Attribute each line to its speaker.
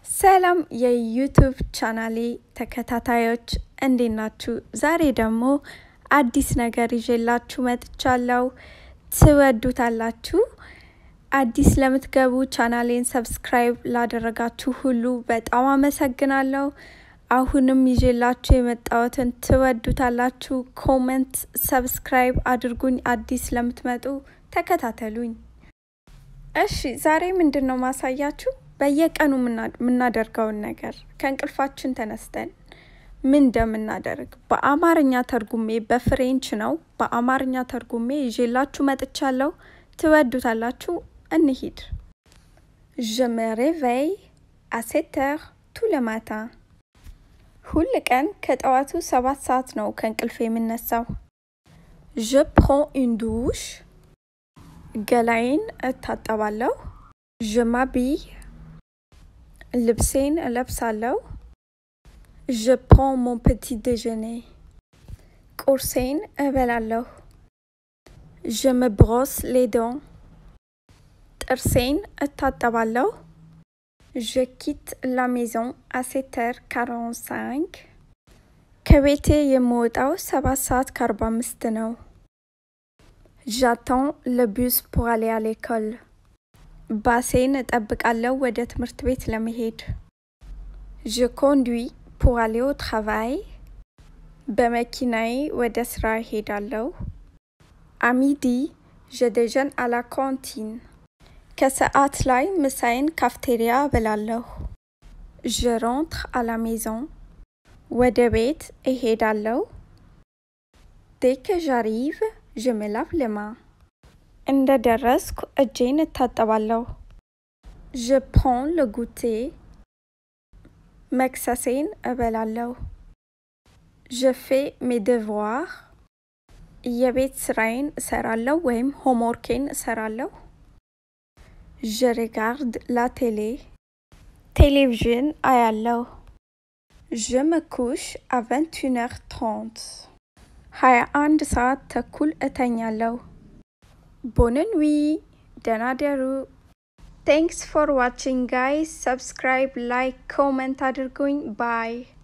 Speaker 1: ሰላም የዩቱብ ቻናሌ ተከታታዮች እንዴት ናችሁ? ዛሬ ደግሞ አዲስ ነገር ይዤላችሁ መጥቻለሁ። ትወዱታላችሁ። አዲስ ለምትገቡ ቻናሌን ሰብስክራይብ ላደረጋችሁ ሁሉ በጣም አመሰግናለሁ። አሁንም ይዤላችሁ የመጣሁትን ትወዱታላችሁ። ኮመንት፣ ሰብስክራይብ አድርጉኝ። አዲስ ለምትመጡ ተከታተሉኝ። እሺ ዛሬ ምንድን ነው ማሳያችሁ በየቀኑ የምናደርገውን ነገር ከእንቅልፋችን ተነስተን ምን እንደምናደርግ በአማርኛ ተርጉሜ በፍሬንች ነው በአማርኛ ተርጉሜ ይዤላችሁ መጥቻለሁ። ትወዱታላችሁ። እንሂድ። Je me réveille à 7 heures tout le matin. ሁል ቀን ከጠዋቱ ሰባት ሰዓት ነው ከእንቅልፍ የምነሳው። Je prends une douche. ገላዬን እታጠባለሁ። Je m'habille. ልብሴን እለብሳለሁ። Je prends mon petit déjeuner. ቁርሴን እበላለሁ። Je me brosse les dents. ጥርሴን እታጠባለሁ። Je quitte la maison à 7h45. ከቤቴ የምወጣው ሰባት ሰዓት ከአርባ አምስት ነው። J'attends le bus pour aller à l'école. ባሴን እጠብቃለሁ ወደ ትምህርት ቤት ለመሄድ። Je conduis pour aller au travail. በመኪናዬ ወደ ስራ እሄዳለሁ። À midi, je déjeune à la cantine. ከሰዓት ላይ ምሳዬን ካፍቴሪያ እበላለሁ። Je rentre à la maison. ወደ ቤት እሄዳለሁ። Dès que j'arrive, je me lave les mains. እንደ ደረስኩ እጄን እታጠባለሁ። Je prends le goûter. መክሰሴን እበላለሁ። Je fais mes devoirs. የቤት ስራዬን እሰራለሁ ወይም ሆምወርኬን እሰራለሁ። Je regarde la télé. ቴሌቪዥን አያለሁ። Je me couche à 21h30. ሀያ አንድ ሰዓት ተኩል እተኛለሁ። Bonne nuit. ደህና ደሩ። Thanks for watching guys. Subscribe, like, comment አድርጉኝ። Bye.